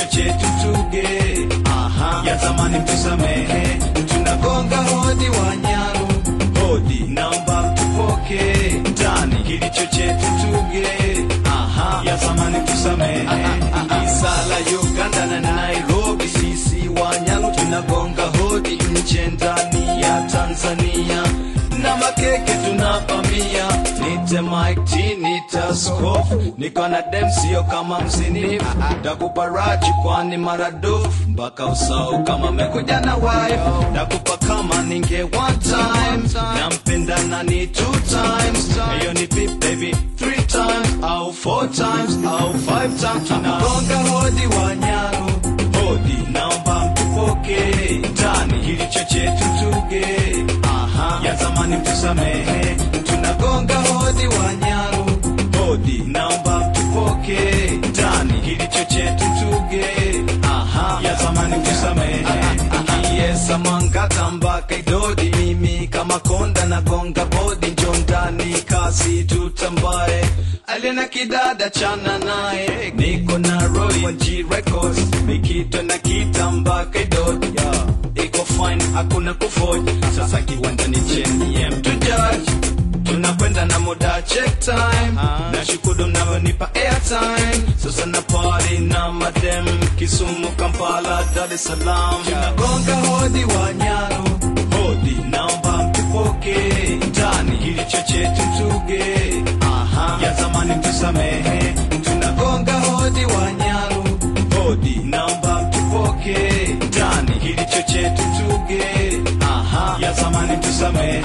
kilicho chetu tuge. Aha, ya zamani mtusamehe, tunagonga hodi Wanyaru, hodi naomba tupoke ndani kilicho chetu tuge. Aha, ya zamani mtusamehe, Isala Uganda na Nairobi, sisi Wanyaru tunagonga hodi nje ndani ya Tanzania na makeke tunapambia, nite Mike T, nite Scoff, niko na dem sio kama msinifu, takupa raji kwani maradufu mpaka usau kama mekuja na wife, takupa kama ninge one time, nampenda nani two times, hiyo ni pip baby three times au four times au five times, tunagonga hodi Wanyaru, hodi naomba mtupoke ndani kilicho chetu tuge Aha, ya zamani mtusamehe, tunagonga hodi Wanyaru, hodi naomba mtupoke ndani kilicho chetu tuge. Aha, ya zamani mtusamehe, Kiesa Mangata mpaka Idodi, mimi kama konda nagonga bodi, njo ndani kasi tutambae alina kidada chana naye, niko na Roy wa G Records, mikito na kitamba kaidodi yeah. iko fine, hakuna kufoji. Sasa kiwanja ni cheni ya mtu judge, tunakwenda na muda check time, na shukuru mnavyonipa airtime. Sasa na party na madem Kisumu, Kampala, Dar es Salaam, tunagonga hodi Wanyaru, hodi naomba mtupoke ndani kilicho chetu tuge. Aha, ya zamani mtusamehe, tunagonga hodi Wanyaru, hodi naomba mtupoke ndani kilicho chetu tuge. Aha, ya zamani mtusamehe.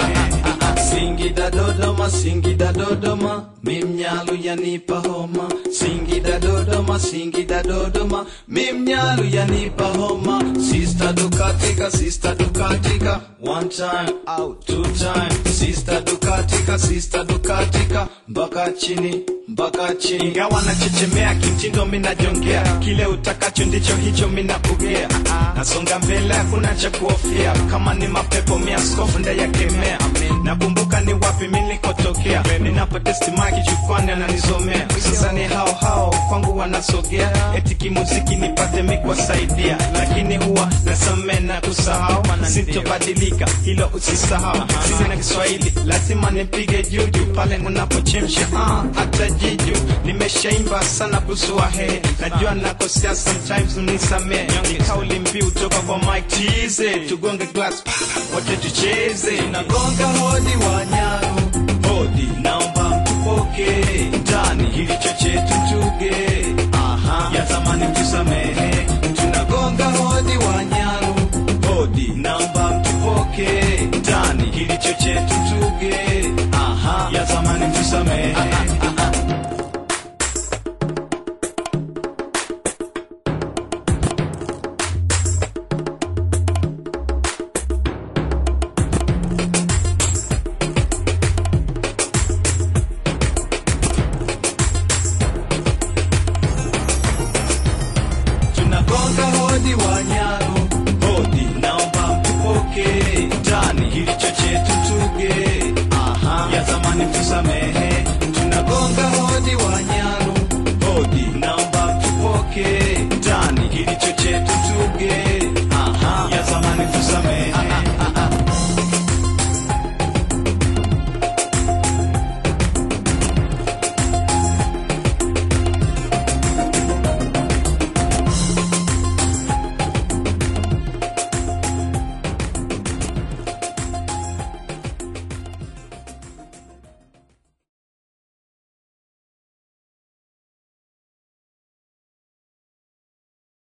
Singida Dodoma, Singida Dodoma, mimnyalu yanipa homa. Singida Dodoma, Singida Dodoma, mimnyalu yanipa homa. Sister dukatika, sister dukatika, one time out, two time. Sister dukatika, sister dukatika, mpaka chini mpaka chini, ingawa nachechemea kimtindo, minajongea kile utakacho ndicho hicho minapokea. Nasonga mbele, hakuna cha kuhofia, kama ni mapepo mia skofu ndayakemea. Nakumbuka ni wapi milikotokea, ninapotesti maki jukwani ananizomea. Sasa ni hao hao kwangu wanasogea, eti kimuziki nipate mikwasaidia, lakini huwa nasamee na kusahau, sintobadilika hilo usisahau. Sina Kiswahili lazima nipige juju pale unapochemsha ah, hata jiju nimeshaimba sana kuswahe, najua nakosea sometimes, unisamee. Ni kauli mbiu toka kwa Mike Tize, tugonge glass wote tucheze, tunagonga hodi Wanyaru, hodi naomba mtupoke ndani kilicho chetu tuge. Aha, ya zamani mtusamehe, tunagonga hodi Wanyaru, hodi naomba mtupoke ndani kilicho chetu tuge. Aha, ya zamani mtusamehe. tunagonga hodi Wanyaru, hodi naomba mtupoke ndani kilicho chetu tuge. Aha, ya zamani mtusamehe, tunagonga hodi Wanyaru, hodi naomba mtupoke ndani kilicho chetu tuge.